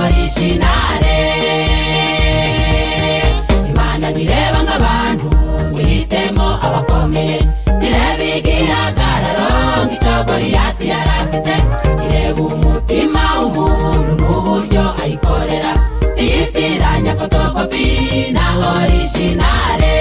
originale imana ntireba nk'abantu ngo ihitemo abakomeye ntireba igihagararo nk'icyo goriyati yari afite ireba umutima w'umuntu n'uburyo ayikorera iyitiranya fotokopi na originale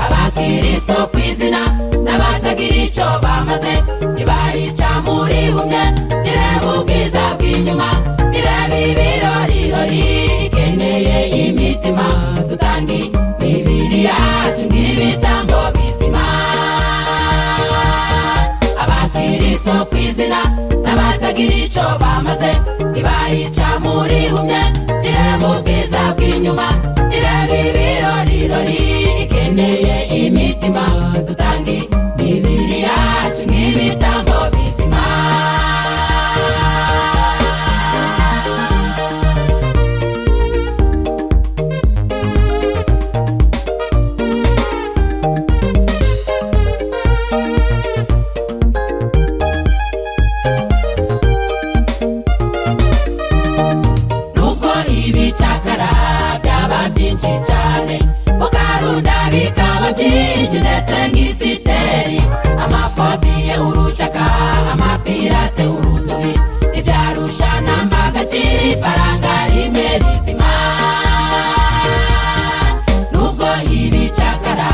abakiristo ku izina n'abatagira icyo bamaze ntibarica muri bumwe ntireba ubwiza bw'inyuma ntireba ibirorirori ikeneye imitima dutange imibiri yacu nk'ibitambo bizima abakiristo ku izina n'abatagira icyo bamaze ntibayica muri bumwe ntireba ubwiza bw'inyuma ntireba ibirorirori ikeneye imitima dutange imibiri yacu nk'ibitambo bizima nuko ibicakara byaba byinshi cyane mukarunda bikaba byinshi ndetse nk'isiteri amafobiye urucaka amapirate urutubi ibyarusha nambaga kiri ifaranga rimwe rizima nubwo ibicakara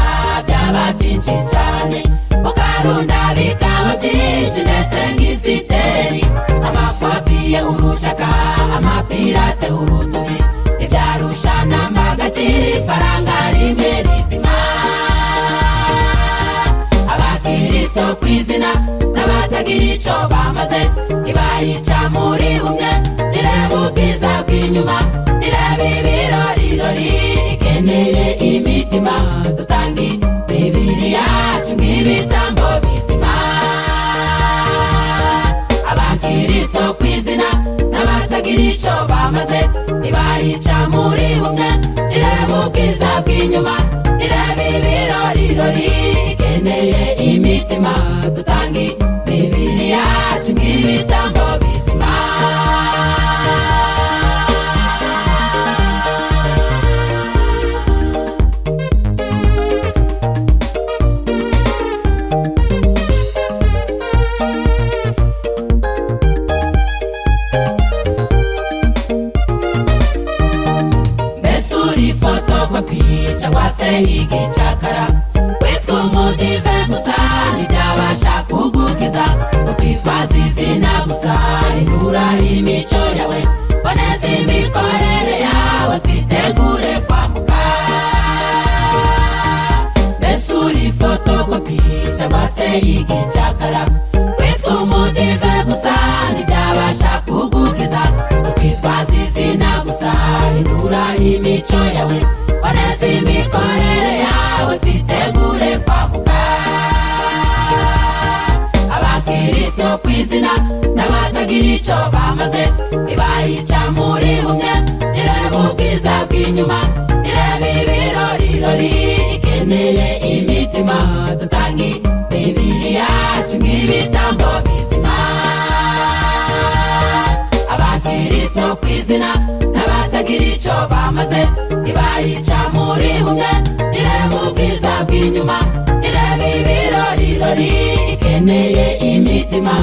byaba byinshi cyane mukarunda bikaba byinshi ndetse nk'isiteri amafobiye urucaka amapirate urutubi ibyarusha nambaga kiri ifaranga rimwe rizima abakristo ku izina n'abatagira icyo bamaze ntibayica muri bumwe nireba ubwiza bw'inyuma nireba ibirorirori ikeneye imitima dutange imibiri yacu nk'ibitambo bizima abakristo ku izina n'abatagira icyo bamaze ntibayica muri bumwe nireba ubwiza bw'inyuma nireba ibirorirori ikeneye imitima dutange imibiri yacu nk'ibitambo bizima mbese uri fotokopi cyangwa se igicakara witwa umudive gusa ntibyabasha kugukiza ukwitwaza izina gusa inura imico yawe boneza imikorere yawe twitegure kwambuka mbese uri fotokopi cyangwa se igicakara witwa umudive gusa ntibyabasha kugukiza ukwitwaza izina gusa hindura imico yawe boneza imikorere yawe twitegure kwamuka abakristo ku izina n'abatagira icyo bamaze ntibayica muri bumwe nireba ubwiza bw'inyuma nireba ibirorirori ikeneye imitima dutange imibiri yacu nk'ibitambo bizima abakristo ku izina n'abatagira icyo bamaze ntibayica muri bumwe nireba ubwiza bw'inyuma nireba ibirorirori ikeneye imitima